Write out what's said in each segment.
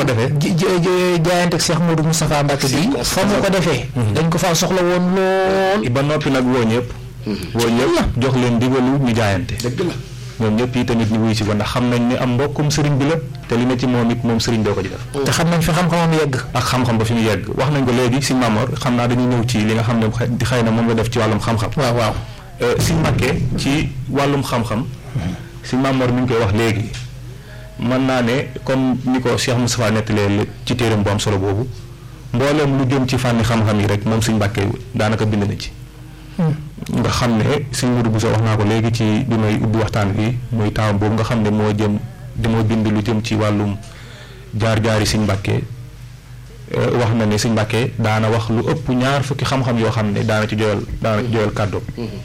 ko defee jaayante ak Cheikh Modou Moustapha Mbacke bi fa mu ko defee dañ ko faa soxla woon lool ba noppi nag woo ñëpp woo ñëpp jox leen digalu ñu jaayante dëgg la ñoom ñëpp yi tamit ñu wuy si ko ndax xam nañ ni am mbokkum sëriñ bi la te li ne ci moom it moom sëriñ doo ko ci def te xam nañ fi xam-xamam yegg ak xam-xam ba fi ñu yegg wax nañ ko léegi si Mamor xam naa dañuy ñëw ci li nga xam ne xëy na moom nga def ci wàllum xam-xam waaw waaw si Mbàkke ci wàllum xam-xam si Mamor mi ngi koy wax léegi mën naa ne comme ni ko Cheikh Moustapha nettalee ci téeram bu am solo boobu mbooleem lu jëm ci fànni xam-xam yi rek moom si Mbàkke daanaka bind na ci nga xam ne si Modou Bousso wax naa ko léegi ci bi may ubbi waxtaan bi muy taam boobu nga xam ne moo jëm damoo bind lu jëm ci wàllum jaar-jaari Sëñ Mbàkke wax na ne Sëñ Mbàkke daana wax lu ëpp ñaar fukki xam-xam yoo xam ne daana ci joyal daana ci joyal kàddoom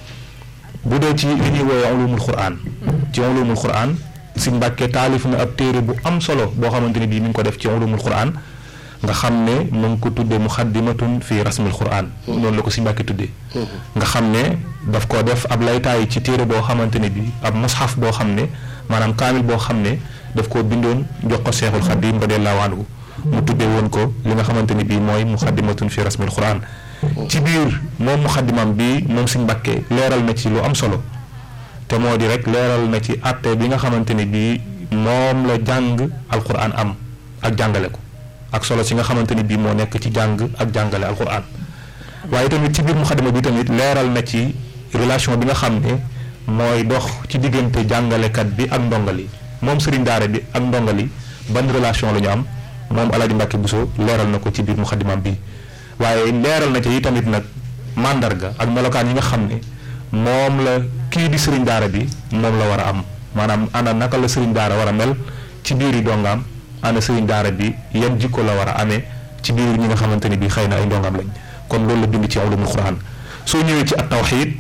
bu dee ci li ñuy woowee ulumul Qur'an ci ulumul Qur'an Sëñ Mbàkke taalif na ab téere bu am solo boo xamante ne bii mi ngi ko def ci ulumul Qur'an nga xam ne mu ngi ko tuddee muxaddimatun fi rasmil Qur'an noonu la ko Sëñ Mbàkke tuddee nga xam ne daf ko def ab laytaay ci téere boo xamante ne bii ab mushaf boo xam ne maanaam kaamil boo xam ne daf koo bindoon jox ko Seexul Xadiim radiyallaahu anhu mu tuddee woon ko li nga xamante ne bii mooy muxaddimatun fi rasmil Qur'an ci biir moom muxaddimam bi moom Sëñ Mbàkke leeral na ci lu am solo te moo di rek leeral na ci àtte bi nga xamante ne bii moom la jàng alquran am ak jàngale ko ak solo si nga xamante ni bii moo nekk ci jàng ak jàngale alquran waaye tamit ci biir muxaddima bi tamit leeral na ci relation bi nga xam ne mooy dox ci diggante jàngalekat bi ak ndongali moom sëriñ daara bi ak ndongali ban relation la ñu am moom Alaaji Mbàkke Buso leeral na ko ci biir muxaddimam bi waaye leeral na ci yi tamit nag màndarga ak melokaan yi nga xam ne moom la kii di sëriñ daara bi moom la war a am maanaam ana naka la sëriñ daara war a mel ci biir yi dongaam ana sëriñ daara bi yan jikko la war a amee ci biir ñi nga xamante ni bi xëy na ay ndongaam lañ kon loolu la bind ci ulumul Qur'an soo ñëwee ci at tawxiid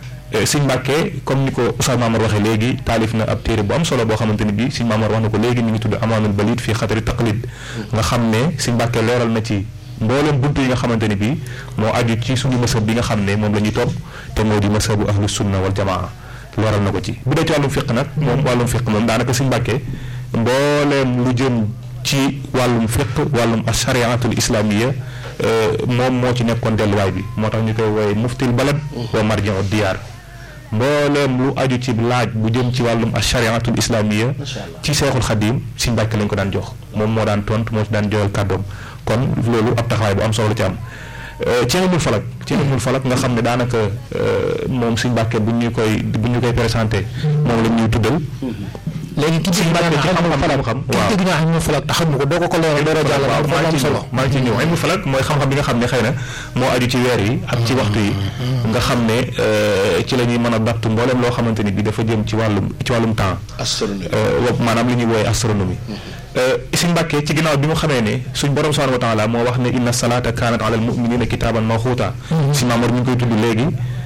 Sëñ Mbàkke comme ni ko Oustaz Mamar waxee léegi taalif na ab téere bu am solo boo xamante ni bii Sëñ Mamar wax na ko léegi mi ngi tudd amaanul balid fii xatari taqlid nga xam ne Sëñ Mbàkke leeral na ci mboolem buntu yi nga xamante ni bii moo aju ci suñu mësëb bi nga xam ne moom la ñuy topp te moo di mësëbu ahlu sunna wal jamaa leeral na ko ci bu dee ci wàllum fiq nag moom wàllum fiq moom daanaka Sëñ Mbàkke mbooleem lu jëm ci wàllum fiq wàllum ashariatul islamiya moom moo ci nekkoon delluwaay bi moo tax ñu koy wooye muftil balad wa marjiu diyaar mbooleem lu aju ci laaj bu jëm ci wàllum ashariatul islamiya ci seexul xadim Sëñ Mbàkke lañ ko daan jox moom moo daan tontu moo ci daan joxal kàddoom kon loolu ab taxawaay bu am solo la ci am ci ilmul falak ci ilmul falak nga xam ne daanaka moom Sëñ Mbàkke bu ñu koy bu ñu koy présenté moom la ñuy tuddal léegi ki dégg naa ci ilmul falak xam-xam ki dégg naa ilmul falak te xam ko doo ko ko leeral doo ko jàll waaw dafa maa am ngi ci solo ñëw maa ngi ci ñëw ilmul falak mooy xam-xam bi nga xam ne xëy na moo aju ci weer yi ak ci waxtu yi nga xam ne ci la ñuy mën a dattu mbooleem loo xamante ni bi dafa jëm ci wàllum ci wàllum temps astronomie wa maanaam li ñuy wooye astronomie Sëñ Mbàkke ci ginnaaw bi mu xamee ne suñ borom subhanahu wa taala moo wax ne inna salaata kaanat ala al muminina kitaaban mawquuta si Maamor mi ngi koy tudd léegi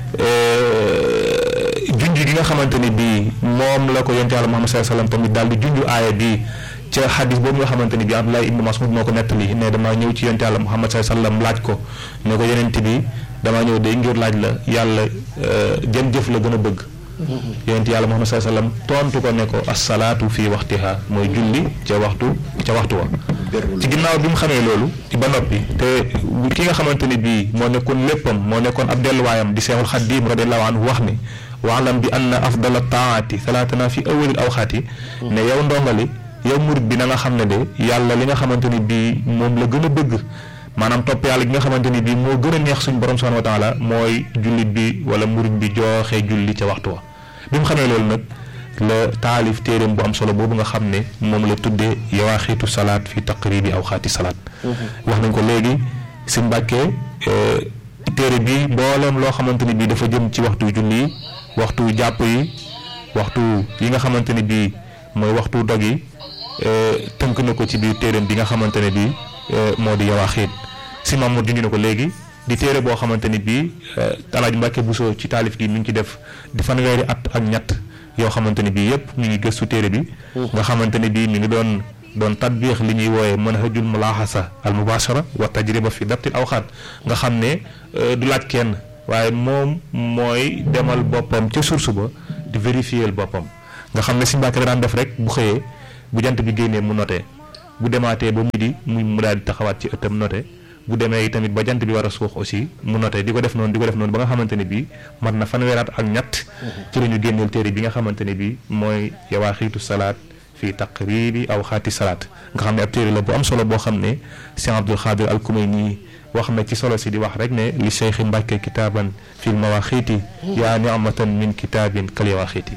junj gi nga xamante ni bii moom la ko yonte yàlla Muhammad sallallahu alayhi wasallam tamit daal di junj aaya bi ca xadis boobu nga xamante ni bii Abdullah ibnu Mas'ud moo ko nettali ne damaa ñëw ci yonte yàlla Muhammad sallallahu alayhi wasallam laaj ko ne ko yonente bi damaa ñëw day ngir laaj la yàlla jën jëf la gën a bëgg yonent yàlla Muhammad sallallahu alayhi wasallam tontu ko ne ko assalaatu fii waxtiha mooy julli ca waxtu ca waxtu wa ci ginnaaw bi mu xamee loolu ba noppi te ki nga xamante ni bii moo nekkoon léppam moo nekkoon ab delluwaayam di seexul xaddiim radiallahu anhu wax ni waalam bi anna afdala taati salaatana fi awalil awxaati ne yow ndongali yow murit bi na nga xam ne de yàlla li nga xamante ni bii moom la gën a bëgg maanaam topp yàlla gi nga xamante ni bii moo gën a neex suñ borom subhanahu wa taala mooy jullit bi wala murit bi jooxe julli ca waxtu wa bi mu xamee loolu nag la taalif téeréem bu am solo boobu nga xam ne moom la tuddee yawaaxiitu salaat fi taqribi aw xaati salaat wax nañ ko léegi si mbàkkee téere bi mbooleem loo xamante ni bii dafa jëm ci waxtu julli yi waxtu jàpp yi waxtu yi nga xamante ni bii mooy waxtu dog yi tënk na ko ci biir téeréem bi nga xamante ne bii moo di yawaaxiit si Mamour junj na ko léegi di téere boo xamante ni bii Alaaji Mbàkke Buso ci taalif gi mi ngi ci def di fanweeri at ak ñett yoo xamante ni bii yëpp ñu ngi gëstu téere bi nga xamante ni bii mi ngi doon doon tatbiix li ñuy wooye manhajul mulaaxasa al mubashara wa tajriba fi dabtil awxaat nga xam ne du laaj kenn waaye moom mooy demal boppam ca source ba di vérifier boppam nga xam ne si Mbàkke da daan def rek bu xëyee bu jant bi génnee mu noté bu demaatee ba midi mu mu daal di taxawaat ci ëttam noté bu demee tamit ba jant bi war a suux aussi mu noté di ko def noonu di ko def noonu ba nga xamante ne bii mat na fanweeraat ak ñett ci la ñu génneel téere bi nga xamante ne bii mooy yawaaxiitu salaat fii taqribi aw xaati salaat nga xam ne ab téere la bu am solo boo xam ne Cheikh Abdul Xaadir al Kumayni wax na ci solo si di wax rek ne li cheikhi Mbàkke kitaaban fil mawaaxiiti yaa nicmatan min kitaabin kal yawaaxiiti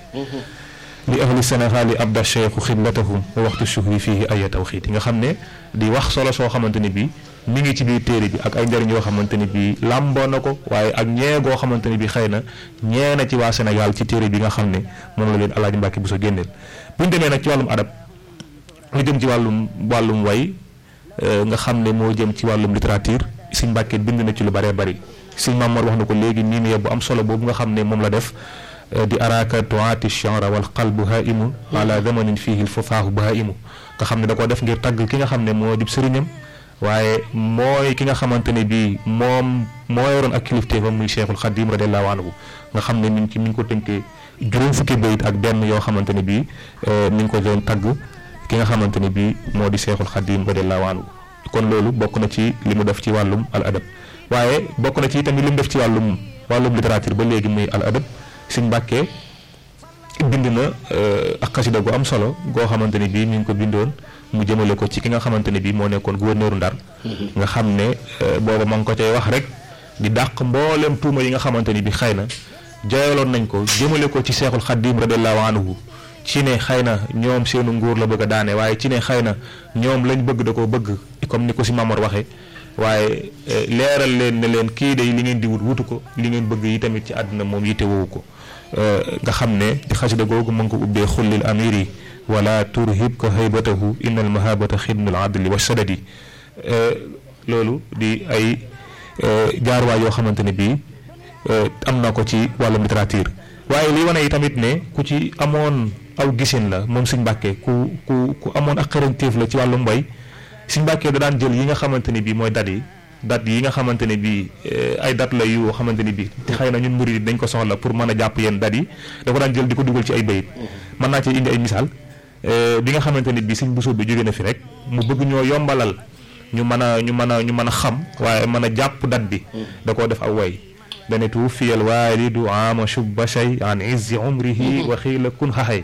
li ahli Sénégal yi abda cheikhu xidlatahum wa waxtu shuhri fii ay tawxiiti nga xam ne di wax solo soo xamante ne bii mi ngi ci biir téere bi ak ay njëriñ yoo xamante ni bii làmboo na ko waaye ak ñee goo xamante ni bii xëy na ñee na ci waa Sénégal ci téere bi nga xam ne moom la leen Alaaji Mbàkke bu sa génneel bu ñu demee nag ci wàllum adab lu jëm ci wàllum wàllum way nga xam ne moo jëm ci wàllum littérature Sëñ Mbàkke bind na ci lu bëree bëri Sëñ Mamoor wax na ko léegi nii nii bu am solo boobu nga xam ne moom la def di araka tuaati chanra wal qalbu haimu ala zamanin fihi l fufaahu bahaimu nga xam ne da koo def ngir tagg ki nga xam ne moo dib sëriñam waaye mooy ki nga xamante ne bii moom moo yoroon ak kilifteefam muy Cheikhul Xadim radiallahu anhu nga xam ne mi ngi ci mi ngi ko tënkee juróom fukki bayit ak benn yoo xamante ne bii mi ngi ko doon tagg ki nga xamante ne bii moo di Cheikhul Xadim radiallahu anhu kon loolu bokk na ci li mu def ci wàllum al adab waaye bokk na ci tamit li mu def ci wàllum wàllum littérature ba léegi muy al adab Sëñ Mbàkke bind na ak xasida gu am solo goo xamante ne bii mi ngi ko bindoon mu jëmale ko ci ki nga xamante ne bii moo nekkoon gouverneuru Ndar nga xam ne booba ma ngi ko cay wax rek di dàq mboolem tuuma yi nga xamante ni bi xëy na jooyaloon nañ ko jëmale ko ci seexul xaddim radiallahu anhu ci ne xëy na ñoom seenu nguur la bëgg a daane waaye ci ne xëy na ñoom lañ bëgg da koo bëgg comme ni ko si Mamor waxee waaye leeral leen ne leen kii day li ngeen di wut wutu ko li ngeen bëgg yi tamit ci àdduna moom yitte woowu ko nga xam ne di xasida googu ma ngi ko ubbee xullil amiri wala turhib ko haybatahu inna al mahabata xidmul adli wa sadadi loolu di ay jaarwaay yoo xamante ne bii am na ko ci wàllum littérature waaye li wane yi tamit ne ku ci amoon aw gisin la moom Sëñ Mbàkke ku ku ku amoon ak xarañteef la ci wàllum mbay Sëñ Mbàkke da daan jël yi nga xamante ne bii mooy dat yi dat yi nga xamante ne bii ay dat la yu xamante ne bii xëy na ñun murid dañ ko soxla pour mën a jàpp yenn dat yi da ko daan jël di ko dugal ci ay bayit mën naa ci indi ay misaal bi nga xamante ne bii Sëñ Buso bi jóge na fi rek mu bëgg ñoo yombalal ñu mën a ñu mën a ñu mën a xam waaye mën a jàpp dat bi da koo def aw way dane tuufiyal waalidu ama shubba shay an izzi umrihi wa xiila kun xaxay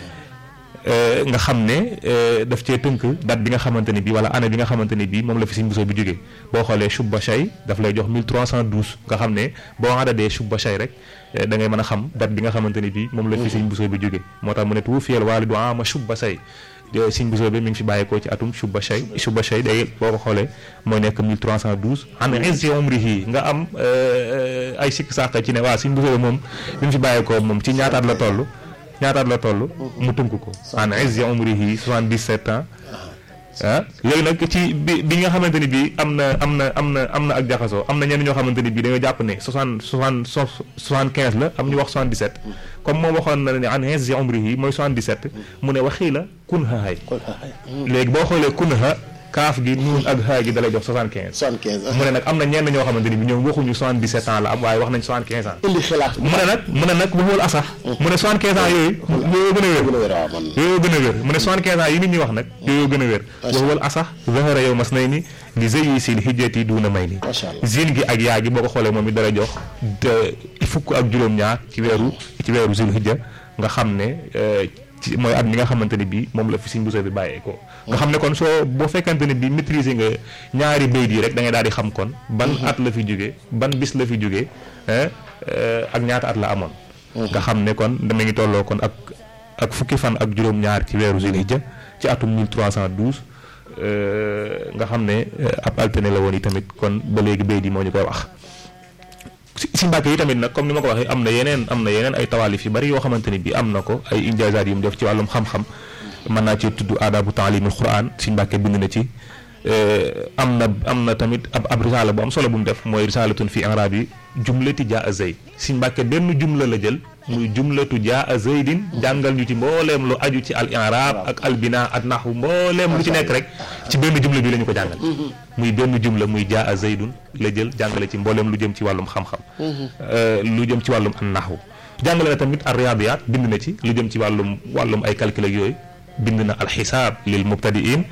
nga xam ne daf cee tënk date bi nga xamante ne bii wala année bi nga xamante ne bii moom la fi Sëñ Buso bi jógee boo xoolee shubba shay daf lay jox 1312 nga xam ne boo adadee shubba shay rek da ngay mën a xam date bi nga xamante ne bii moom la fi Sëñ Buso bi jógee moo tax mu ne tuufiyal waalidu ama shubba shay Sëñ Buso bi mi ngi fi bàyyeekoo ci atum shubba shay shubba shay day boo ko xoolee mooy nekk 1312 an izzi umrihi nga am ay sikk sàq ci ne waa Sëñ Buso bi moom bi mu fi bàyyeekoo moom ci ñaataat la toll ñaataat la toll mu tënk ko an izzi umrihi 77 ans ah léegi nag ci bi bi nga xamante ni bii am na am na am na am na ak jaxasoo am na ñenn ñoo xamante ni bii dañoo jàpp ne soixante soixante soixante quinze la am ñu wax soixante dix sept comme moom waxoon na ne an izzi umrihi mooy soixante dix sept mu ne waxii la kun hay léegi boo xoolee kun ha kaaf gi nuun ak haa gi dalay jox soixante quinze soixante quinze mu ne nag am na ñenn ñoo xamante ni bi ñoom waxuñu soixante dix sept ans la am waaye wax nañ soixante quinze ans indi xilaat mu ne nag mu ne nag bu xool asax mu ne soixante quinze ans yooyu yooyu gën a wér gën a wér waaw man yooyu gën a wér mu ne soixante quinze ans yi nit ñi wax nag yooyu gën a wér waxuwal asax zahara yow mas nay ni li zëyi sil hijjati duuna may ni macha allah zine gi ak yaa gi boo ko xoolee moom it dara jox fukk ak juróom-ñaar ci weeru ci weeru zil hijja nga xam ne ci mooy at mi nga xamante ne bii moom la fi Sëñ Buso bi bàyyee ko nga xam ne kon soo boo fekkante ne bii maîtriser nga ñaari bayt yi rek da ngay daal di xam kon ban at la fi jógee ban bis la fi jógee ak ñaata at la amoon nga xam ne kon dama ngi tolloo kon ak ak fukki fan ak juróom-ñaar ci weeru Zulhijja ci atum 1312 nga xam ne ab altine la woon yi tamit kon ba léegi bayt yi moo ñu koy wax si si Mbàkke yi tamit nag comme ni ma ko waxee am na yeneen am na yeneen ay tawaalif yu bari yoo xamante ni bii am na ko ay injaazaat yu mu def ci wàllum xam-xam mën naa ci tudd aadabu taalimul Quraan si Mbàkke bind na ci am na am na tamit ab ab risaala bu am solo bu mu def mooy risaalatun fi inraab yi jumlati jaa a zayd si Mbàkke benn jumla la jël muy jumlatu jaa a zaydin jàngal ñu ci mbooleem lu aju ci al inraab ak al binaa ak naxwu mbooleem lu ci nekk rek ci benn jumla bi la ñu ko jàngal muy benn jumla muy jaa a zaydun la jël jàngale ci mbooleem lu jëm ci wàllum xam-xam lu jëm ci wàllum an naxwu jàngale na tamit ar riyaadiyaat bind na ci lu jëm ci wàllum wàllum ay calcul ak yooyu bind na alxisaab lil mubtadiin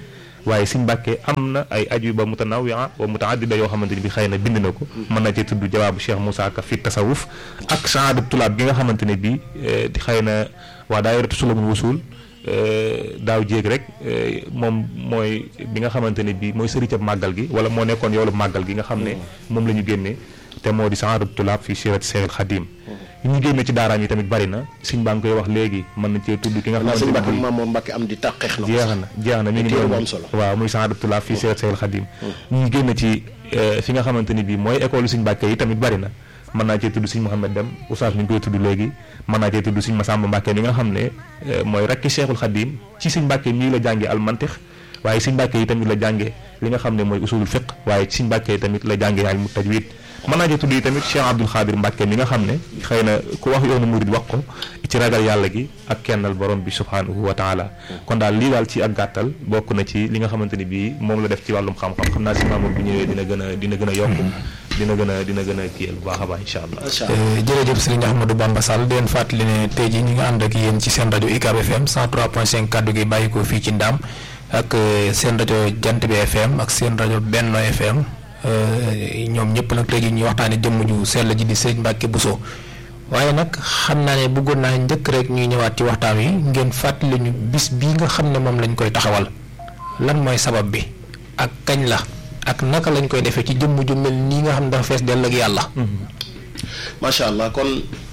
waaye Sëñ Mbàkke am na ay ajuba mutanawia wa mutaaddida yoo xamante ni bi xëy na bind na ko mën na cee tudd jawaabu Cheikh Moussa Ka fi tasawuf ak saadab tulaab gi nga xamante ne bi di xëy na waa daayiratu sulamul wusul daaw jéeg rek moom mooy bi nga xamante ne bii mooy sëriñ màggal gi wala moo nekkoon yoolu màggal gi nga xam ne moom la ñu génnee te moo di saadab tulaab fi sirat Seexul Xadim yi ñu génne ci daaraam yi tamit bari na suñ baa ngi koy wax léegi mën na cee tudd ki nga xamante ne bii Maam Mor Mbàkke am di tàqeex na jeex na jeex na mi ngi téere bu noonu am solo. waaw muy saadab tulaab fi sirat Seexul Xadim ñu génne ci fi nga xamante ni bii mooy école suñ Mbàkke yi tamit bari na mën naa cee tudd suñ Mouhamed Dem oustaz mi ngi koy tudd léegi mën naa cee tudd suñ Masamba Mbàkke mi nga xam ne mooy rakki Cheikhul Khadim ci suñ Mbàkke mii la jàngee almantix waaye suñ Mbàkke yi tamit la jàngee li nga xam ne mooy usulul fiq waaye suñ Mbàkke yi tamit la jàngee ilmu tajwid mën naa cee tudd yi tamit Cheikh Abdoul Khadir Mbàkke mi nga xam ne xëy na ku wax yoonu murid wax ko ci ragal yàlla gi ak kennal borom bi subhanahu wa taala kon daal lii daal ci ak gàttal bokk na ci li nga xamante ni bii moom la def ci wàllum xam-xam xam naa si maamour bu ñëwee dina gën a dina gën a yokk dina gën a dina gën a kiyal bu baax a baax incha allah macha allah jërëjëf sëriñ Ahmadou Bamba Sall di leen fàttali ne tey jii ñu ngi ànd ak yéen ci seen rajo UCAB FM 103.5 kaddu gi bàyyi ko fii ci Ndaam ak eh, seen rajo Jant bi FM ak seen rajo Benno FM eh, ñoom ñëpp nag tey jii ñuy waxtaanee jëmm ju sell ji di sëriñ Mbàkke Bousso waaye nag xam naa ne bëggoon naa njëkk rek ñuy ñëwaat ci waxtaan wi ngeen fàttali ñu bis bii nga xam ne moom lañ koy taxawal lan mooy sabab bi ak kañ la ak naka lañ koy defee ci jëmm ju mel nii nga xam ne dafa fees dell ak yàlla. macha allah kon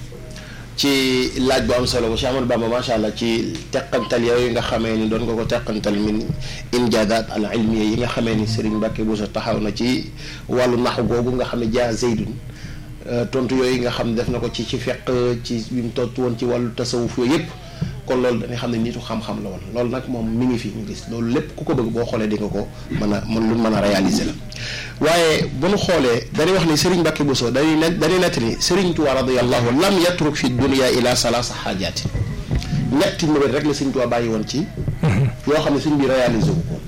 ci laaj bu am solo bu Cheikh Ahmadou Bamba macha allah ci teqantal yooyu nga xamee ni doon nga ko teqantal min injaazaat al ilmiya yi nga xamee ni Serigne Mbacke Bousso taxaw na ci wàllu naxu googu nga xam ne jaa Zeydun tontu yooyu nga xam ne def na ko ci ci feq ci bi mu tontu woon ci wàllu tasawuf yooyu yëpp kon loolu dañuy xam ne nitu xam-xam la woon loolu nag moom mi ngi fi ñu gis loolu lépp ku ko bëgg boo xoolee di nga ko mën a mën lu mën a réaliser la waaye bu nu xoolee dañuy wax ni Serigne Mbacke Bousso dañuy net dañuy nett ni Serigne Touba radiyallahu lam yatruk fi dunia ila salaasa xaajaati ñetti mbir rek la Serigne Touba bàyyi woon ci yoo xam ne Serigne bi réalisé wu ko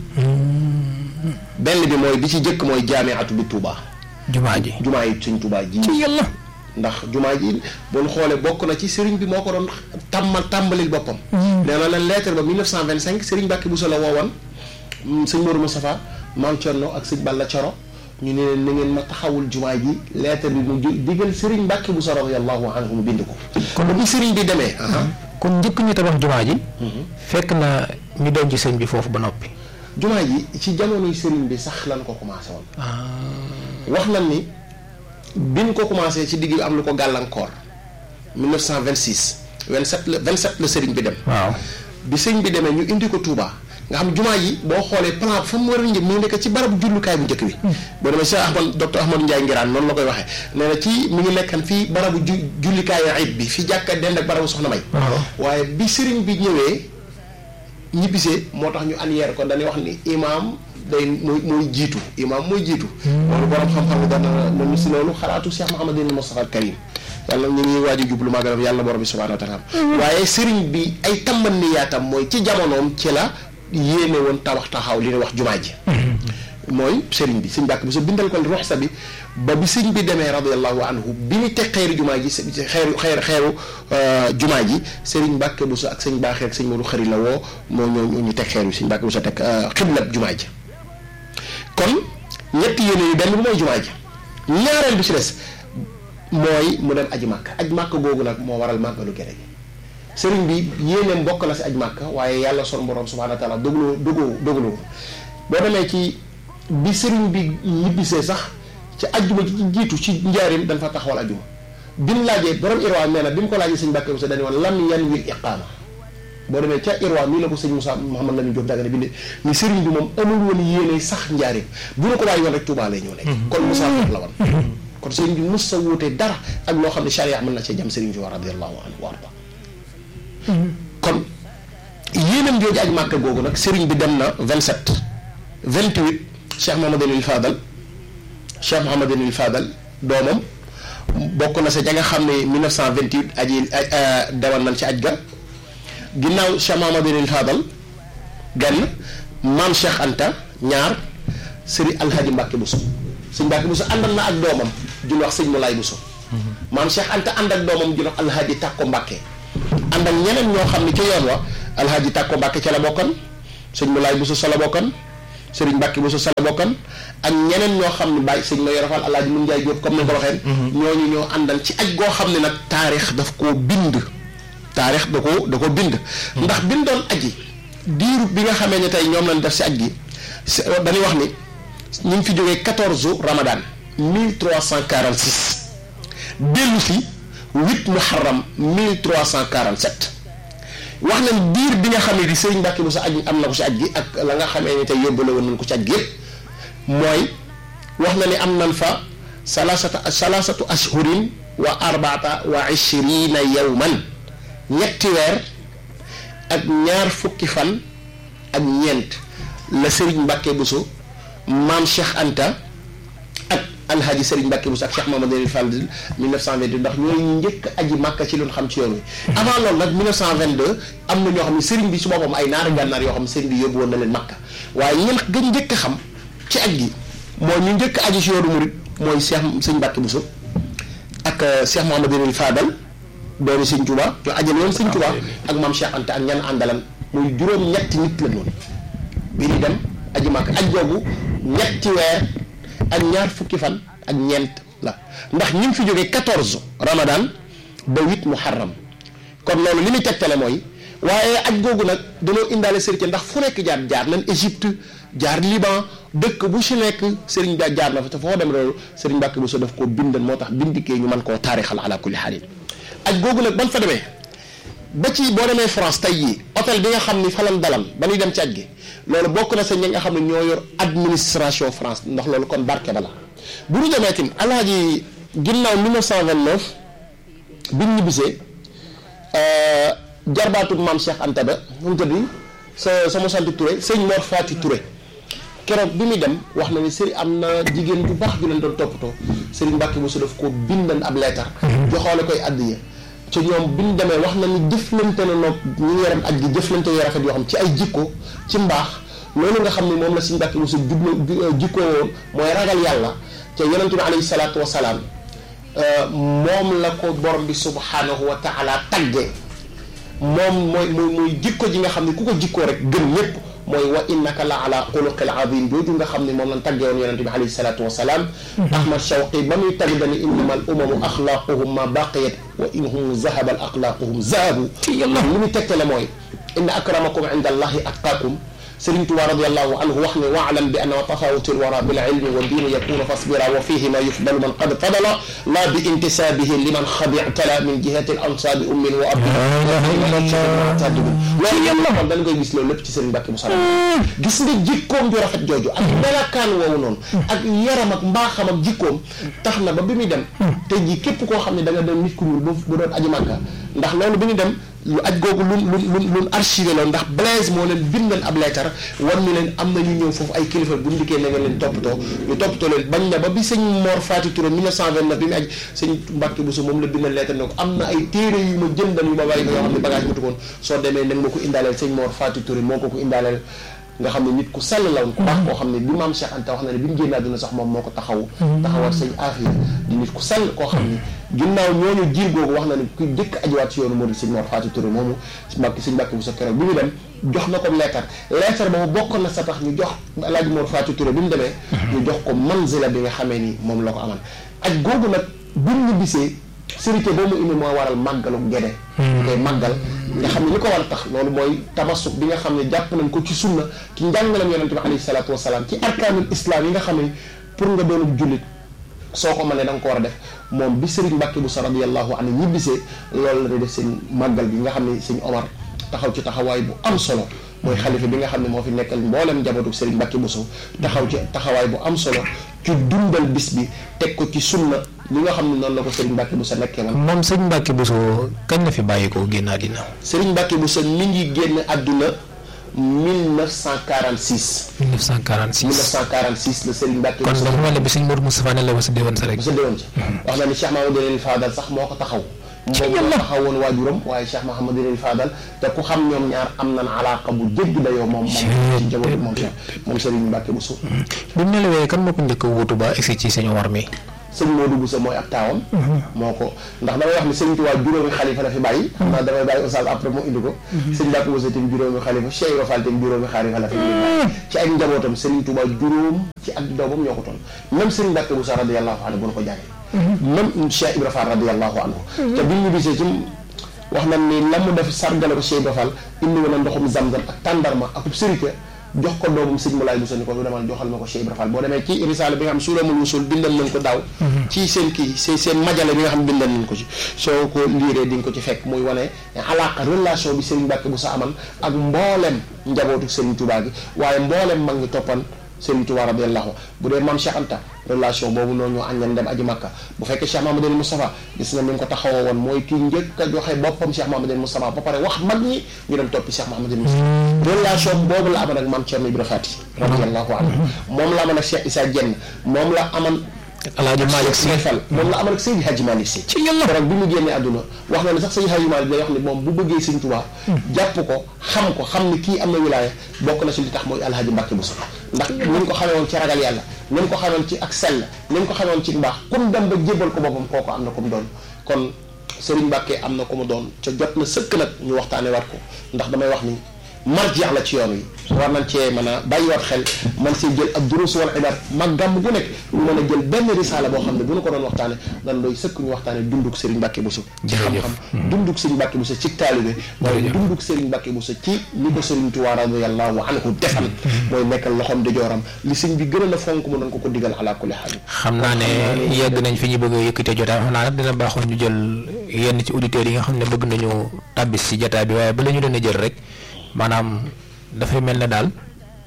benn bi mooy bi ci jëkk mooy jaamiatu bi Touba jumaa ji. jumaa yi Serigne Touba ji ci yàlla. ndax jumaa ji bu ñu xoolee bokk na ci Serigne bi moo ko doon tàmmal tàmbalil boppam nee na leen lettre ba 1925 Serigne Mbacke Bousso la woowoon sëñ Modou Moustapha Maam Thierno ak sëñ Balla Coro ñu ne leen na ngeen ma taxawul jumaa ji lettre bi mu ju- digal Serigne Mbacke Bousso radiyallahu anhu mu bind ko kon bi Serigne bi demee kon njëkk ñu tabax jumaa ji. fekk na ñu denc sëñ bi foofu ba noppi. jumaa ji ci jamonoy Serigne bi sax lan ko commencé woon wax nañ ni biñ ko commencé ci digg bi am lu ko gàllankoor 1926 27 la 27 la Serigne bi dem waaw. bi sëñ bi demee ñu indi ko Touba nga xam jumaa yi boo xoolee plan fa mu war a njëm mi ngi nekk ci barabu jullukaay bu njëkk bi boo demee Cheikh Ahmad docteur Ahmadou Ndiaye Ngiraan noonu la koy waxee nee na ci mi ngi nekkan fii barabu ju jullikaayu ayib bi fi jàkka dend ak barabu soxna may waaw. waaye bi sëriñ bi ñëwee ñibbisee moo tax ñu anyeer ko dañuy wax ni imaam day mooy mooy jiitu imaam mooy jiitu loolu borom xam-xam ne dana nañu si loolu xalaatu Cheikh Mouhamadou Moustapha al Karim yàlla ñu ngi waaj a jublu magalam yàlla borom bi subhanahu wa taala waaye sëriñ bi ay tàmban ni yaatam mooy ci jamonoom ci la yéene woon tabax taxaw li ñuy wax jumaa ji mooy sëriñ bi sëñ Mbàkke Bousso bindal ko ruxsa bi ba bi sëñ bi demee radiallahu anhu bi ñu teg xeeru jumaa ji xeeru xeeru xeeru jumaa ji sëriñ Mbàkke Bousso ak sëñ Baaxee ak sëñ Modou Xari la woo moo ñoo ñu teg xeer bi sëñ Mbàkke Bousso teg xiblab jumaa ji kon ñetti yéene yi benn bi mooy jumaa ji ñaareel bi ci des mooy mu dem aji màkk aj màkk googu nag moo waral màggalu gere gi sëriñ bi yéeneem bokk na si aj màkk waaye yàlla son borom subhaanahu wa taala dogaloo dogaloo dogaloo boo demee ci bi sëriñ bi ñibbisee sax ci ajjuma ci jiitu ci njaarim dañ fa taxawal ajjuma bi mu laajee borom irwaa nee na bi mu ko laajee sëñ Mbàkke Bousso dañu woon lam yan wil iqaama boo demee ca irwaa nii la ko sëñ Moussa Mouhamad Lamine Diop Dagana binde ni sëriñ bi moom amul woon yéene sax njaarim bu ñu ko bàyyi woon rek Tuubaa lay ñëw nekk kon Moussa la woon kon sëriñ bi mos sa wuute dara ak loo xam ne charia mën na cee jam sëriñ bi wa radiyallahu anhu wa arda kon yéenam jooju aj màkk googu nag sëriñ bi dem na 27 28 Cheikh Mouhamadul Fadal Cheikh Mouhamadul Fadal doomam bokk na sa ja nga xam ne 1928 aji dawal nañ ci aj ga ginnaaw Cheikh Mouhamadul Fadal gann maam Cheikh Anta ñaar sëriñ Alhaji Mbacke Bousso sëñ Mbacke Bousso àndal na ak doomam ju wax sëñ Moulay Bousso maam Cheikh Anta ànd ak doomam ju wax Alhaji Takko Mbacke ànd ak ñeneen ñoo xam ne ca yoon wa Alhaji Takko Mbacke ca la bokkoon sëñ Moulay Bousso sa la bokkoon Serigne Mbacke Bousso Sala bokkan ak ñeneen ñoo xam ne bàyyi sëñ ma yorofal alaaji mun njaay jóob comme ni nga ko waxee ñooñu ñoo àndal ci aj goo xam ne nag taarix daf koo bind taarix da ko da ko bind ndax bindoon aji diiru bi nga xamee ne tey ñoom lañ def si aj gi dañuy wax ni ñu ngi fi jógee quatorze ramadan mille trois cent quarante six dellu fi huit muharram mille trois cent quarante sept wax nañ diir bi nga xam ne di sëriñ Mbàkke bu sa aj am na ko si aj gi ak la nga xamee ne tey yóbbale woon nañ ko ci aj gi yëpp mooy wax na ni am nañ fa salasata salasatu ashhurin wa arbaata wa ishrina yawman ñetti weer ak ñaar fukki fan ak ñeent la sëriñ Mbàkke Buso maam Cheikh Anta ak alhaji sëriñ Mbàkke Buso ak Cheikh Mamadou Fall 1922 ndax ñooy njëkk aji màkka ci loon xam ci yoon wi avant loolu nag 1922 am na ñoo xam ne sëriñ bi su boppam ay naari gànnaar yoo xam ne sëriñ bi yóbbu woon na leen màkka waaye ñen gën njëkk a xam ci aj gi mooy ñu njëkk aji ci yoonu murit mooy Cheikh sëriñ Mbàkke Buso ak Cheikh Mamadou Fadal doomi sëñ Tuba ñu ajal yoon sëñ Tuba ak maam Cheikh Anta ak ñan àndalan muy juróom ñetti nit la noonu bi ñu dem aji màkk aj googu ñetti weer ak ñaar fukki fan ak ñeent la ndax ñu ngi fi jógee quatorze ramadan ba huit muharram kon loolu li muy tegtale mooy waaye aj googu nag dañoo indaale sëriñ ndax fu nekk jaar jaar nañ Égypte jaar Liban dëkk bu si nekk sëriñ da jaar na fa te foo dem loolu sëriñ Mbàkke Buso daf koo bindan moo tax bindikee ñu mën koo taarixal ala kulli xaalin aj googu nag ban fa demee ba ci boo demee France tey jii hôtel bi nga xam ni falan dalam ba ñuy dem ci aj gi loolu bokk na sa ñi nga xam ne ñoo yor administration France ndax loolu kon barke ba la bu ñu demee tim alaaji ginnaaw 1929 bi ñu ñibbisee jarbaatu maam Cheikh Anta ba mu mu tëddi sa sama sant Touré sëñ Mor Fati Touré keroog bi muy dem wax na ni sëriñ am na jigéen ju baax ju leen doon toppatoo sëriñ Mbàkke Buso daf ko bindan ab leetar joxoole koy addiya ci ñoom bi ñu demee wax na ni jëflante na noog ñu ngi yaram aj gi jëflante yu rafet yoo xam ci ay jikko ci mbaax loolu nga xam ne moom la sëriñ Mbàkke Buso jublu jikkoo woon mooy ragal yàlla te yonente bi alayhi salaatu wasalaam moom la ko borom bi subhanahu wa taala tagge moom mooy mooy mooy jikko ji nga xam ne ku ko jikkoo rek gën ñëpp mooy wa innaka la ala xuluqil azim jooju nga xam ne moom lañ taggee woon yonente bi alayhi salaatu wasalaam ahmad shawqi ba muy tagg dani innama al umamu axlaaquhum ma baqiyat wa in hum zahaba al axlaaquhum zahabu li muy tegtale mooy inna akramakum inda allahi atqaakum Sëriñ Tuubaa radiyallahu anhu wax ne waalam bi anna tafawutu lwara bil ilmi wa diini yakunu fasbira wa fihi ma yufdalu man qad fadala la bi intisaabihi liman xadictala min jihati al ansaabi ummin wa abdi loolu yëpp kon dañ koy gis loolu lépp ci Sëriñ Mbàkke Buso gis nga jikkoom ju rafet jooju ak melakaan woowu noonu ak yaram ak mbaaxam ak jikkoom tax na ba bi muy dem te ji képp koo xam ne da nga dem nit ku ñuul bu doon aji Màkka ndax loolu bi ñu dem lu aj googu lu lu lu lu archivé la ndax Blaise moo leen bindal ab leetar wan ni leen am na ñu ñëw foofu ay kilifa bu ndikkee na ngeen leen toppatoo ñu toppatoo leen bañ na ba bi sëñ Mor Fati Touré 1929 bi mu aj sëñ Mbàkke Buso moom la bindal leetar ne ko am na ay téere yu ma jëndal yu ma bàyyi ko yoo xam ne bagage mutu koon soo demee nag ma ko indaaleel sëñ Mor Fati Touré moo ko ko indaaleel nga xam ne nit ku sell la woon ku baax koo xam ne bi maam Cheikh Anta wax na ne bi mu génn àdduna sax moom moo ko taxaw taxawat sëñ Afia di nit ku sell koo xam ne ginnaaw ñooñu jiir googu wax na ne ku jëkk ajiwaat ci yoonu Murid sëñ Mor Fati Touré moomu Mbàkke sëñ Mbàkke Buso keroog bi mu dem jox na ko leetar leetar boobu bokk na sa tax ñu jox Alaaji Mor Fati Touré bi mu demee ñu jox ko manzila bi nga xamee ni moom la ko amal ak googu nag bi mu ñibbisee sérité boobu mu indi moo waral màggalu gede koy màggal nga xam ne li ko war a tax loolu mooy tamasuk bi nga xam ne jàpp nañ ko ci sunna ci njàngalam yonente bi alayhi salaatu wasalaam ci arkaanul islam yi nga xam ne pour nga doonub jullit soo ko mënee da nga ko war a def moom bi Serigne Mbàkke Buso radiyallahu anhu ñibbisee loolu la def seen màggal bi nga xam ne sëñ Omar taxaw ci taxawaay bu am solo mooy xalifa bi nga xam ne moo fi nekkal mboolem njabootu Serigne Mbàkke Buso taxaw ci taxawaay bu am solo ci dundal bis bi teg ko ci sunna li nga xam ne noonu la ko Serigne Mbàkke Buso nekkee woon moom sëñ Mbàkke Buso kañ la fi bàyyi ko génn àddina Serigne Mbàkke Buso mi ngi génn àdduna 1946 1946 1946 la Serigne Mbàkke kon Buso dafa mel ne bi sëñ Modou Moustapha ne la wasa déwén sa rek bu sa déwoon ci wax na ni Cheikh Mahamadou Fadal sax moo ko taxaw moom moo taxawoon waajuram waaye Cheikh Mahamadou Fadal te ku xam ñoom ñaar am nañ alaaka bu jéggi dayoo moom moom ci jamono moom Cheikh moom Serigne Mbàkke Buso bi mu nelawee kan moo ko njëkk a wuutu ba egsi ci sëñ Omar mi sëñ Modou Bousso mooy ab taawam moo ko ndax damay wax ni sëñ Tuubaa juróomi xalifa la fi bàyyi xam naa damay bàyyi oustaz après mu indi ko sëñ Mbàkke Bousso tam juróomi xalifa Cheikh Ibra Fall tam juróomi xalifa la fi bàyyi ci ay njabootam sëriñ Tuubaa juróom ci ak doomam ñoo ko toll même sëriñ Mbàkke Bousso radiyallahu anhu bu na ko jàngee même Cheikh Ibra Fall radiyallahu anhu te bi ñu gisee ci wax nañ ni la mu def sargale ko Cheikh Ibra Fall indi woon na ndoxum zamzam ak tàndarma ak sërite jox ko doomum sëñ Moulay Bousso ni ko lu demal joxal ma ko Cheikh Ibra Fall boo demee ci risaale bi nga xam suulamul wusul bindal nañ ko daaw ci seen kii seen seen majale bi nga xam bindal nañ ko ci soo ko liiree di nga ko ci fekk muy wane alaaka relation bi Serigne Mbacke Bousso aman ak mboolem njabootu Serigne Touba gi waaye mboolem mag ñi toppan Serigne Touba radiyallahu bu dee maam Cheikh Anta relation boobu noonu ñoo àññan dem aji Makka bu fekkee Cheikh Mamadou Moustapha gis nga ni nga ko taxawoo woon mooy kii njëkk a joxe boppam Cheikh Mamadou Moustapha ba pare wax mag ñi ñu dem toppi Cheikh Mamadou Moustapha relation boobu la aman ak maam Thierno Ibra Fati radiyallahu anhu moom la aman ak Cheikh Issa Dieng moom la aman Alaaji Malick Sy Fall moom la amal ak Seydi Hadji Malick Sy ci yàlla rek bi mu génnee àdduna wax na ne sax Seydi Hadji Malick day wax ni moom bu bëggee Sëñ Tuubaa jàpp ko xam ko xam ni kii am na wilaaya bokk na si li tax mooy Alhaji Mbàkke Bousso ndax ni ñu ko xamee woon ci ragal yàlla ni ñu ko xamee woon ci ak sell ni ñu ko xamee woon ci mbaax kum dem ba jébal ko boppam kooku am na ko mu doon kon Serigne Mbàkke am na ko mu doon ca jot na sëkk nag ñu waxtaane waat ko ndax damay wax ni marjeex la ci yoon wi war nañ cee mën a bàyyiwaat xel man see jël ak durus wal ibaad mag gàmm gu nekk ñu mën a jël benn risaala boo xam ne bu ñu ko doon waxtaane dan doy sëkk ñu waxtaane dunduk Serigne Mbacke Bousso ci xam-xam dunduk Serigne Mbacke Bousso ci taalibe waaye dunduk Serigne Mbacke Bousso ci li ko Serigne Touba radiyallahu anhu defal mooy nekkal loxoom di jooram li sëñ bi gën a la fonk mu doon ko ko digal ala kulli xaal xam naa ne yegg nañ fi ñu bëgg a yëkkatee jotaay xam naa nag dina baaxoon ñu jël yenn ci auditeurs yi nga xam ne bëgg nañu tàbbis ci jotaay bi waaye ba la ñu doon a jël rek maanaam dafay mel ne daal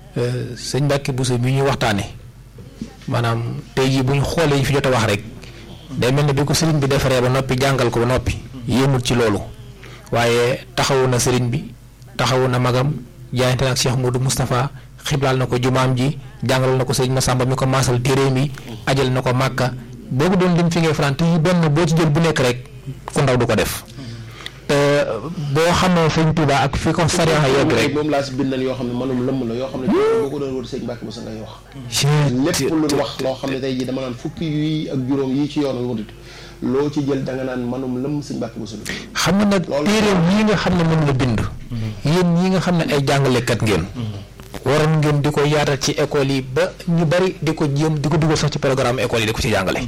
sëñ Mbacke Bousso bi ñuy waxtaane maanaam tey jii bu ñu xoolee ñu fi jot a wax rek day mel ne bi ko sëriñ bi defaree ba noppi jàngal ko ba noppi yéemul ci loolu waaye taxawu na sëriñ bi taxawu na magam jaayante na ak Cheikh Modou Moustapha xiblaal na ko jumaam ji jàngal na ko sëriñ Massamba mi ko maasal téere mi ajal na ko màkka boo ko doon lim fi ngay faran te yi benn boo ci jël bu nekk rek ku ndaw du ko def boo xamee sëñ Touba ak fi ko sariya yegg rek moom laa si bindal yoo xam ne manum lëmm la yoo xam ne boo ko doon wër sëñ Mbacke Bousso ngay wax lépp lu wax loo xam ne tey jii dama naan fukki yi ak juróom yii ci yoonu wut loo ci jël da nga naan manum lëmm sëñ Mbacke Bousso xam nga nag téeréem yi nga xam ne moom la bind yéen ñi nga xam ne ay jàngalekat ngeen waroon ngeen di ko yaatal ci école yi ba ñu bari di ko jéem di ko dugal sax ci programme école yi di ko ci jàngale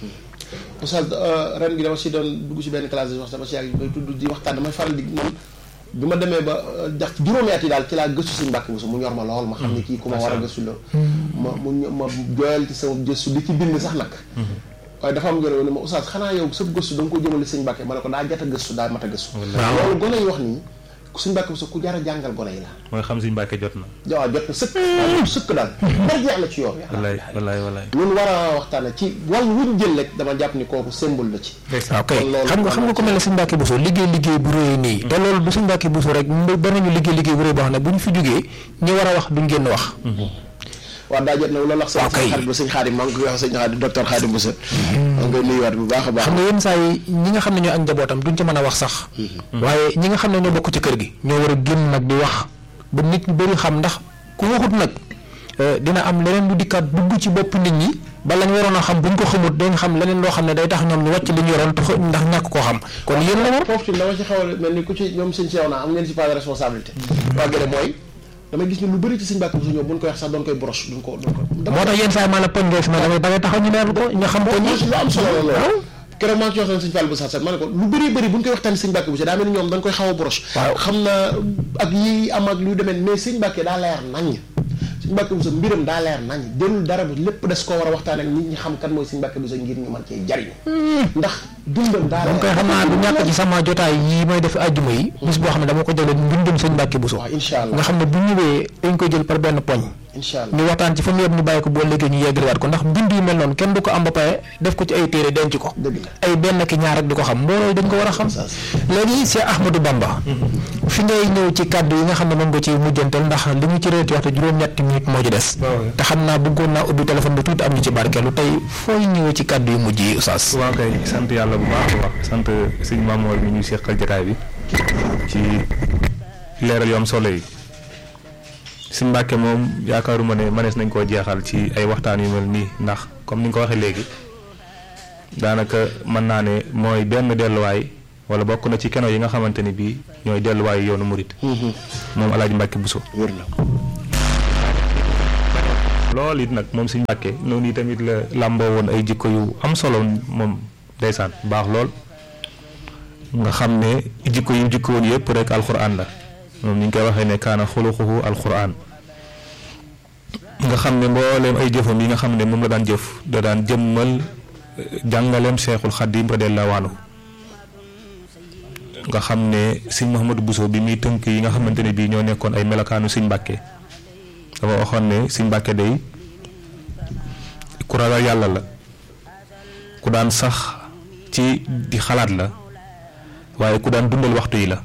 Oustaz ren gi dama si doon dugg si benn classe di wax dama si yàgg bay tudd di waxtaan damay faral di man bi ma demee ba jax juróomi at yi daal ci laa gëstu si Mbàkke Bousso mu ñor ma lool ma xam ne kii ku ma war a gëstu la ma mu ma jooyal ci sama gëstu di ci bind sax nag waaye dafa am ngeen ne ma Oustaz xanaa yow sa gëstu da nga ko jëmale sëñ Mbàkke ma ne ko daa jot a gëstu daa mat a gëstu loolu gone yi wax nii suñ Mbàkke Bousso ku jar a jàngal gone yi la mooy xam suñ Mbàkke jot na waaw jot na sëkk waaw sëkk daal bar jeex la ci yoon wallaay wallaay wallaay ñun war a waxtaane ci wàllu wuñ jël rek dama jàpp ni kooku symbole la ci ok xam nga xam nga ko mel ne suñ Mbàkke Bousso liggéey liggéey bu réy nii te loolu du suñ Mbàkke Bousso rek ba nañu liggéey liggéey bu réy boo xam ne bu ñu fi jógee ñi war a wax duñ génn wax waaw daa jot na loolu wax sëñ xarit ba sëñ xaadim maa ngi koy wax sëñ xaadim docteur xaadim Bousso maa ngi koy nuyuwaat bu baax a baax xam nga yenn saa yi ñi nga xam ne ñoo ak njabootam duñ ci mën a wax sax waaye ñi nga xam ne ñoo bokk ci kër gi ñoo war a génn nag di wax ba nit ñu bëri xam ndax ku waxut nag dina am leneen lu dikkaat dugg ci bopp nit ñi ba lañ waroon a xam buñ ko xamut dañ xam leneen loo xam ne day tax ñoom ñu wàcc li ñu yoroon ndax ñàkk koo xam kon yéen la war foofu ci dama ci xaw a mel ni ku ci ñoom sëñ seew naa am ngeen ci pas de responsabilité waa gëne mooy damay gis ni lu bëri ci sëñ Mbàkke Bousso ñoom buñ koy wax sax doon koy broche duñ ko duñ ko moo tax yenn saa yi maanaam poñ ngay fi ma damay dangay taxaw ñu leerlu ko ñu xam ko ñi lu am solo la loolu keroog maa ngi ci waxtaan sëñ Fall bu sax sax ma ne ko lu bëri bëri buñ koy waxtaan sëñ Mbàkke Bousso daa mel ni ñoom dañ koy xaw a broche xam na ak yi am ak lu demee mais sëñ Mbàkke daa leer naññ sëñ Mbàkke Bousso mbiram daa leer nañ delul dara bu lépp des koo war a waxtaan ak nit ñi xam kan mooy sëñ Mbàkke Bousso ngir ñu mën cee jariñu ndax dundam daa leer koy xam naa du ñàkk ci sama jotaay yi may def àjjuma yi bis boo xam ne dama ko jëlee mbindum sëñ Mbàkke Bousso waaw incha allah nga xam ne bu ñëwee dañ koy jël par benn poñ incha allah ñu waxtaan ci fa mu yëpp ñu bàyyi ko boo léegi ñu yeggaliwaat ko ndax mbind yu mel noonu kenn du ko am ba pare def ko ci ay téere denc ko dëgg la ay benn ki ñaar rek di ko xam mbooloo dañ ko war a xam léegi Cheikh Ahmadou Bamba fi ngay ñëw ci kàddu yi nga xam ne moom nga ci mujjantal ndax li ñu ci réer ci waxtu juróom-ñetti minutes moo ci des te xam naa bëggoon naa ubbi téléphone bi tuuti am ñu ci barkeelu tey fooy ñëwee ci kàddu yu mujj yi Oustaz waaw kay sant yàlla bu baax a baax sant sëñ Mamoor mi ñu seqal jotaay bi ci leeral yu am solo yi sëñ Mbàkke moom yaakaaruma ne mënees nañ koo jeexal ci ay waxtaan yu mel nii ndax comme ni nga ko waxee léegi daanaka mën naa ne mooy benn delluwaay wala bokk na ci keno yi nga xamante ni bii ñooy delluwaayu yoonu murit moom Alaaji Mbàkke Buso wér na loolu it nag moom Sëñ Mbàkke noonu yi tamit la làmboo woon ay jikko yu am solo moom ndeysaan baax lool nga xam ne jikko yu jikko woon yëpp rek alxuraan la moom ni ñu koy waxee ne kaana xuluquhu alxuraan nga xam ne mbooleem ay jëfam yi nga xam ne moom la daan jëf da daan jëmmal jàngaleem Seexul Xadiim radiyallaahu anhu nga xam ne sëñ Mouhamadou Bousso bi muy tënk yi nga xamante ne bii ñoo nekkoon ay melokaanu sëñ Mbàkke dafa waxoon ne sëñ Mbàkke day ku ragal yàlla la ku daan sax ci di xalaat la waaye ku daan dundal waxtu yi la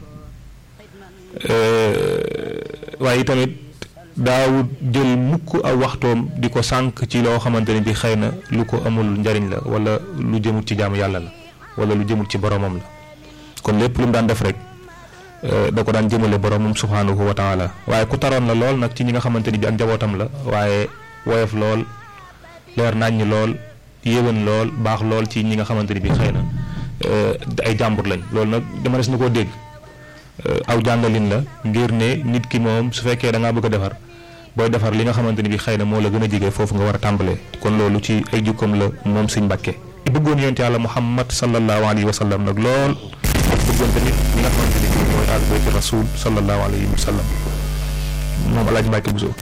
waaye tamit daawut jël mukk aw waxtoom di ko sànq ci loo xamante ne bi xëy na lu ko amul njariñ la wala lu jëmut ci jaamu yàlla la wala lu jëmut ci boromam la kon lépp lu mu daan def rek da ko daan jëmale boromam subhaanahu wa taala waaye ku taroon la lool nag ci ñi nga xamante ni bi ak njabootam la waaye woyof lool leer naññ lool yéwén lool baax lool ci ñi nga xamante ni bi xëy na ay jàmbur lañ loolu nag dama des na koo dégg aw jàngalin la ngir ne nit ki moom su fekkee da ngaa bëgg a defar booy defar li nga xamante ni bi xëy na moo la gën a jege foofu nga war a tàmbalee kon loolu ci ay jukkoom la moom Sëñ Mbàkke bëggoon yonent yàlla Muhammad sallallahu alayhi wa sallam nag lool bëggoon tamit ñi nga xamante ni bi mooy al bayti rasul sallallahu alayhi wa sallam moom Alaaji Mbàkke Buso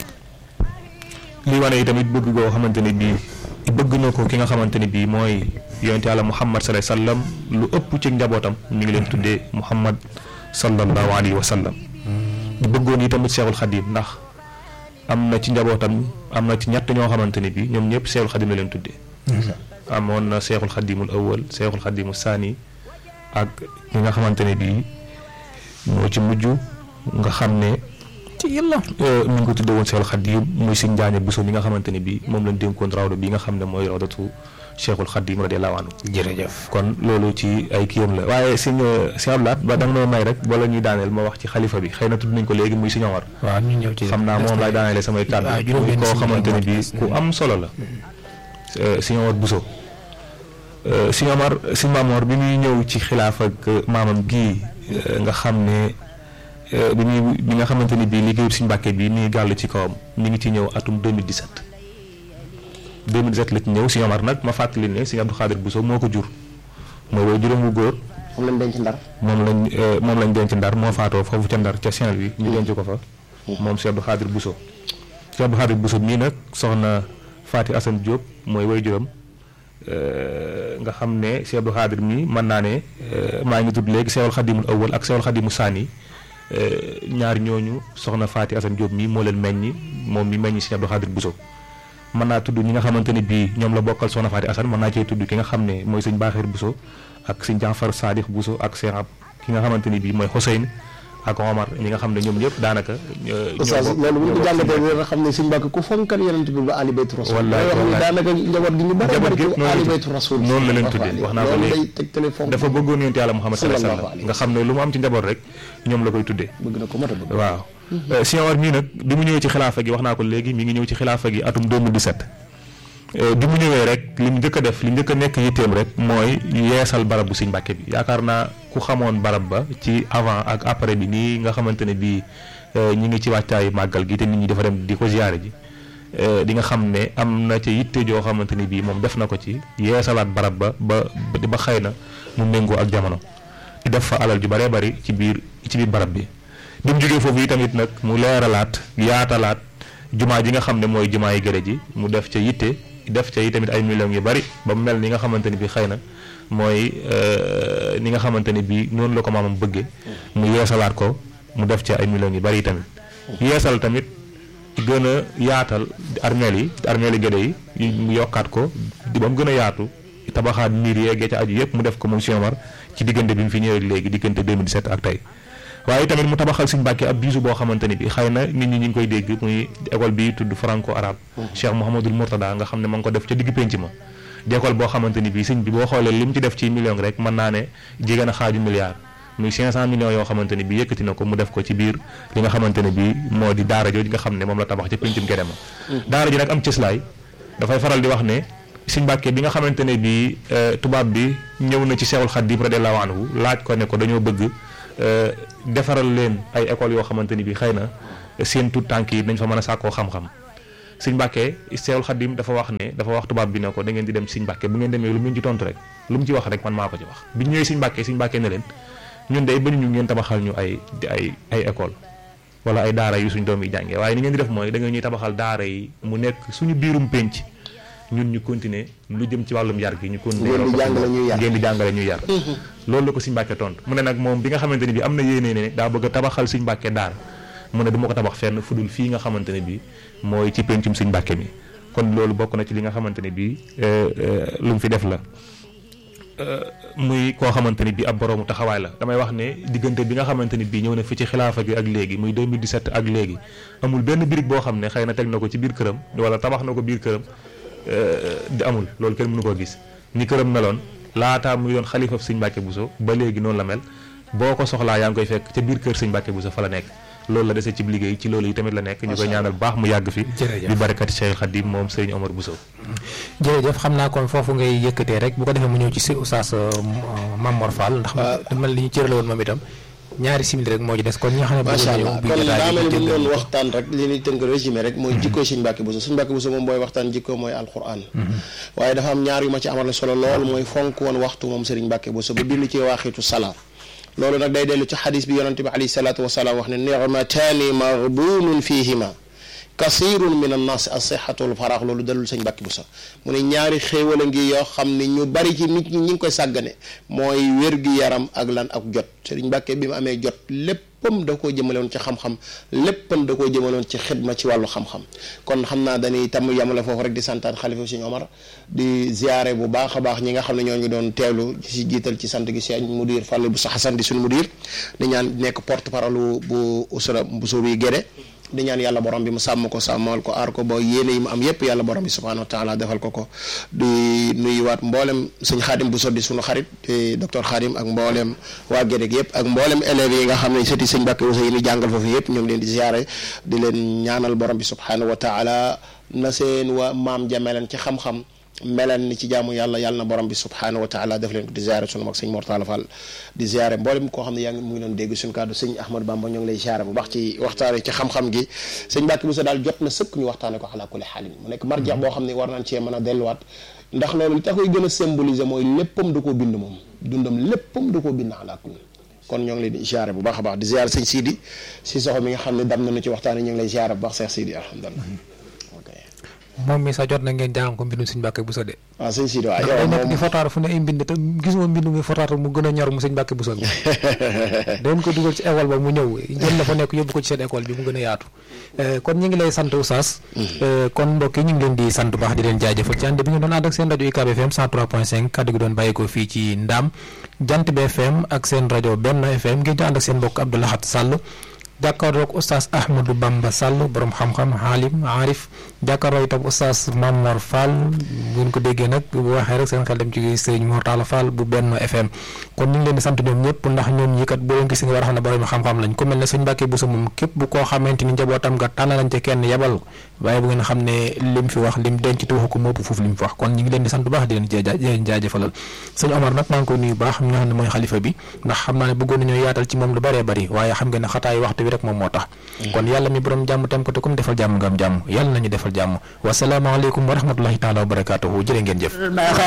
lii wane yi tamit bëgg goo xamante ni bii bëgg na ko ki nga xamante ni bii mooy yonent yàlla Muhammad sallallahu alayhi wa sallam lu ëpp ci njabootam ñu ngi leen tuddee Muhammad sallallahu alayhi wa sallam bëggoon yi tamit Seexul Xadim ndax am na ci njabootam am na ci ñett ñoo xamante ni bii ñoom ñëpp Seexul Xadim la leen tuddee amoon na Seexul Xadimul awwal Seexul Xadimul saani ak ñi nga xamante ne bii moo ci mujj nga xam ne ci yàlla mi ngi ko tuddee woon Seexul Xadim muy Sëñ Njaañe Buso mi nga xamante ne bii moom lañ dénkoon rawda bi nga xam ne mooy rawdatu Cheikhul Khadim radiyallahu anhu jërëjëf kon loolu ci ay kiyam la waaye sëñ sëñ Abdou Lahad ba da nga may rek bala ñuy daaneel ma wax ci xalifa bi xëy na tudd nañ ko léegi muy sëñ Omar waaw ñu ñëw ci xam naa moom laay daaneele samay kàddu waaw juróom-benn koo sëñ xamante ne Omar bii des ku am solo la sëñ Omar Bousso sëñ Omar sëñ Maamoor bi muy ñëw ci xilaaf ak maamam gii nga xam ne bi muy bi nga xamante ni bii liggéeyu sëñ Mbàkke bi muy gàll ci kawam mi ngi ci ñëw atum 2017 2017 la ci ñëw sëñ Omar nag ma fàttali ne sëñ Abdou Khadir Bousso moo ko jur mooy woy juróom wu góor moom lañ denc ndar moom lañ moom lañ denc ndar moo faatoo foofu ca ndar ca Saint-Louis ñu denc ko fa moom Cheikh Abdou Khadir Bousso Cheikh Abdou Khadir Bousso mii nag soxna Faati Assane Diop mooy woy juróom nga xam ne Cheikh Abdou Khadir mii mën naa ne maa ngi tudd léegi Cheikhul Khadimul awwal ak Cheikhul Khadimu saani ñaar ñooñu soxna Faati Assane Diop mii moo leen meññi moom mi meññi Cheikh Abdou Khadir Bousso mën naa tudd ñi nga xamante ni bii ñoom la bokkal soxna Faati Assane mën naa cee tudd ki nga xam ne mooy sëñ Baaxir Bousso ak sëñ Jaafar Sadix Bousso ak Cheikh ab ki nga xamante ni bii mooy Hussein ak Omar ñi nga xam ne ñoom ñëpp daanaka. ñoo oustaz bokk- loolu bu ñu ko ñoo bokk jàngatee dina xam ne sëñ Mbàkke ku fonkal yonent bi ba ali baytu rasul Wallaay, day wax ni wallaay. daanaka njaboot gi ñu bari Njaboot bari gi ko noonu la ali tudd. baytu rasul noonu la leen tuddee wax naa ko loolu léegi. day tegtale fonk dafa bëggoon yonent yàlla Muhammad sallallahu alayhi Sallallahu wasallam nga xam ne lu mu am ci njaboot rek ñoom la koy tuddee. bëgg na ko mat a bëgg waaw Sëñ Omar mii nag bi mu ñëwee ci xilaafa gi wax naa ko léegi mi ngi ñëw ci xilaafa gi atum 2017 Euh, bi mu ñëwee rek li mu njëkk a def li njëkk a nekk yitteem rek mooy yeesal barab bu Sëñ Mbàkke bi yaakaar naa ku xamoon barab ba ci avant ak après bi nii nga xamante ne bii euh, ñi ngi ci wàccaayu màggal gi te nit ñi dafa dem di ko ziyaare ji euh, di nga xam ne am na ca yitte joo xamante ni bii moom def na ko ci yeesalaat barab ba ba ba xëy na mu méngoo ak jamono def fa alal ju baree bari ci biir ci biir barab bi bi mu jógee foofu yi tamit nag mu leeralaat yaatalaat jumaa ji nga xam ne mooy jumaa yi gërë ji mu def ca yitte def ca yi tamit ay millions yu bari ba mu mel ni nga xamante ni bi xëy na mooy euh, ni nga xamante ni bi noonu la ko maamam bëggee mu yeesalaat ko mu def ca ay millions yu bari yi tamit yeesal tamit gën a yaatal armeel yi armeel yi gëdë yi mu yokkaat ko di ba mu gën a yaatu tabaxaat miir yeeg ca aju yëpp mu def ko moom Sëñ Omar ci diggante bi mu fi ñëwee léegi diggante 2017 ak tey waaye tamit mu tabaxal Sëñ Mbàkke ab bisu boo xamante ni bi xëy na nit ñi ñu ngi koy dégg muy école bi tudd franco arabe Cheikh Mouhamadul Mourtada nga xam ne ma ngi ko def ca digg pénc ma di école boo xamante ni bi sëñ bi boo xoolee li mu ci def ci million rek mën naa ne jege na xaaju milliard muy 500 millions yoo xamante ni bi yëkkati na ko mu def ko ci biir li nga xamante ne bi moo di daara jooju nga xam ne moom la tabax ca péncum Guédé ma daara ji nag am cëslaay dafay faral di wax ne Sëñ Mbàkke bi nga xamante ne bii tubaab bi ñëw na ci Seexul Xadiim radiyallaahu anhu laaj ko ne ko dañoo bëgg defaral leen ay écoles yoo xamante ni bii xëy na seen tout tànk yi dañ fa mën a sàkkoo xam-xam Sëñ Mbàkke Seexul Xadiim dafa wax ne dafa wax tubaab bi ne ko da ngeen di dem Sëñ Mbàkke bu ngeen demee lu mu leen ci tontu rek lu mu ci wax rek man maa ko ci wax bi ñëwee Sëñ Mbàkke Sëñ Mbàkke ne leen ñun day bañu ñu ngeen tabaxal ñu ay ay ay école wala ay daara yu suñ doom yi jàngee waaye ni ngeen di def mooy da nga ñuy tabaxal daara yi mu nekk suñu biirum pénc ñun ñu continuer lu jëm ci wàllum yar gi ñu continuer ngeen di jàngale ñuy yar ngeen di jàngale ñuy yar loolu la ko Sëñ Mbàkke tontu mu ne nag moom bi nga xamante ne bi am na yéenee ne daa bëgg a tabaxal Sëñ Mbàkke daara mu ne du ma ko tabax fenn fu dul fii nga xamante ne bi mooy ci péncum Sëñ Mbàkke mi kon loolu bokk na ci li nga xamante ne bi lu mu fi def la muy koo xamante ni bii ab boroomu taxawaay la damay wax ne diggante bi nga xamante ni bii ñëw na fi ci xilaafa gi ak léegi muy 2017 ak léegi amul benn birig boo xam ne xëy na teg na ko ci biir këram wala tabax na ko biir këram di amul loolu kenn mënu koo gis ni këram meloon laataa muy doon xalifa Sëñ Mbàkke Buso ba léegi noonu la mel boo ko soxlaa yaa ngi koy fekk ca biir kër Sëñ Mbàkke Buso fa la nekk loolu la dese ci liggéey ci loolu yi tamit la nekk ñu koy ñaanal baax mu yàgg fi bi barakati Cheikh Khadim moom Sëriñ Omar Bousso jërëjëf xam naa kon foofu ngay yëkkatee rek bu ko defee mu ñëw ci si Oustaz Mamor Fall ndax dama li ñu cërale woon moom itam ñaari simili rek moo ci des kon ñi nga xam ne macha allah kon daa mel ni bu doon waxtaan rek li ñuy tënk résumé rek mooy jikkoo Sëñ Mbàkke Bousso Sëñ Mbàkke Bousso moom booy waxtaan jikkoo mooy alquran waaye dafa am ñaar yu ma ci amal solo lool mooy fonk woon waxtu moom Sëriñ Mbàkke Bousso ba bind ci waaxitu salaat loolu nag day dellu ci xadis bi yonante bi alayhi salaatu wasalaam wax ne nicmataani maghbuunun fihima kasirun min annaas asihatu wal faraax loolu dalul sëñ Mbàkke Bousso mu ne ñaari xéewal a ngi yoo xam ne ñu bari ci nit ñi ñi ngi koy sàggane mooy wér-gi-yaram ak lan ak jot sëriñ Mbàkke bi mu amee jot léppam da koo jëmale woon ci xam-xam léppam da koo jëmale woon ci xidma ci wàllu xam-xam kon xam naa dañuy tam yamale foofu rek di santaat xalifa sëñ Omar di ziare bu baax a baax ñi nga xam ne ñoo ngi doon teewlu ci jiital ci sant gi sëñ mudir Fàllu bu sa xasan di suñu mudir di ñaan nekk porte parole bu usra bu suubi Gédé di ñaan yàlla borom bi mu sàmm ko sàmmal ko aar ko ba yéene yi mu am yépp yàlla borom bi subhanahu wa taala defal ko ko di nuyuwaat mboolem sëñ xaadim bu soddi suñu xarit di docteur xaadim ak mboolem waa Gédé gi yëpp ak mboolem élèves yi nga xam ne sëti sëñ Mbàkke Bousso yi ni jàngal foofu yëpp ñu ngi leen di ziare di leen ñaanal borom bi subhanahu wa taala na seen waa maam jameleen ci xam-xam meleen ni ci jaamu yàlla yàlla na borom bi subhanahu wa taala def leen ko di ziare sunu mag sëñ Mortala Fall di ziare mboolem koo xam ne yaa ngi mu ngi doon dégg suñu kàddu sëñ Ahmadou Bamba ñoo ngi lay ziare bu baax ci waxtaane ci xam-xam gi sëñ Mbàkke Bousso daal jot na sëkk ñu waxtaane ko ala kulli xaalin mu nekk marja boo xam ne war nañ cee mën a delluwaat ndax loolu li tax koy gën a symboliser mooy léppam da koo bind moom dundam léppam da koo bind ala kulli kon ñoo ngi leen di ziare bu baax a baax di ziare sëñ Sidi si soxo mi nga xam ne dam nañu ci waxtaane ñu ngi lay ziare bu baax Cheikh Sidi alhamdulilah moom mi sax jot na ngeen jàng ko mbindum Sëñ Mbàkke Bousso de waaw sëñ Sidi waaw day nekk di fotaatu fu ne ay mbind te gisuma mbind muy fotaatu mu gën a ñor mu Sëñ Mbàkke Bousso bi dañ ko dugal ci école ba mu ñëw jël la fa nekk yóbbu ko ci seen école bi mu gën a yaatu kon ñu ngi lay sant Oustaz kon mbokk yi ñu ngi leen di sant baax di leen jaajëfal ci ànd bi ñu doon ànd ak seen rajo UCAB FM 103.5 kaddu gi doon bàyyi ko fii ci Ndaam Jant bi FM ak seen rajo Benno FM ngeen di ànd ak seen mbokk Abdou Lahad Sall jàkkaarloog oustaz Ahmadou Bamba Sall borom xam-xam xaalim aarif jàkkaarloo itam oustaz Mamor Fall bu ñu ko déggee nag bu waxee rek seen xel dem ci sëriñ Mortala Fall bu Benno FM kon ñu ngi leen di sant ñoom ñëpp ndax ñoom ñi kat boo leen gis nga war a xam ne borom xam-xam lañ ku mel ne sëñ Mbàkke Bousso moom képp bu koo xamante ni njabootam nga tànn lañ ca kenn yebal waaye bu ngeen xam ne lim fi wax lim denc te waxu ko moo ëpp foofu lim fi wax kon ñu ngi leen di sant bu baax di leen leen jaajëfalal sëñ Omar nag maa ngi koy nuyu baax ñu nga xam ne mooy xalifa bi ndax xam naa ne bëggoon nañoo yaatal ci moom lu bëree bëri waaye xam ngeen ne xataay waxtu bi rek moom moo tax kon yàlla mi borom jàmm tem ko te comme defal jàmm nga am jàmm yàlla nañu defal jàmm wasalaamaaleykum wa rahmatullahi taala wa barakaatuhu jërë ngeen jëf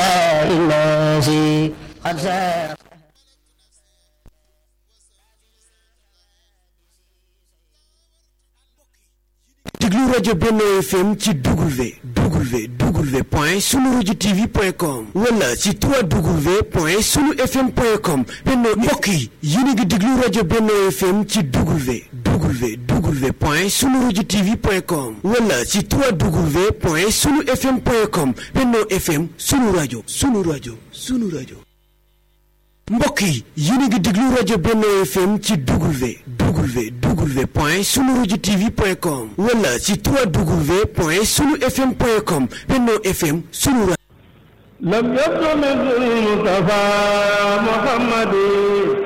déglu rajo Benno FM ci W W W point sunu rajo TV point com wala ci 3W point sunu FM point com Benno mbokk yi yéen a ngi déglu rajo Benno FM ci W W W point sunu rajo TV point com wala ci 3W point sunu FM point com Benno FM sunu rajo sunu rajo sunu rajo. mbokk yi yéen a ngi déglu rajo Benno FM ci W W W point sunu rajo TV point com wala ci 3W point sunu FM point com Benno FM sunu rajo. lam yakun Mustafa Muhammad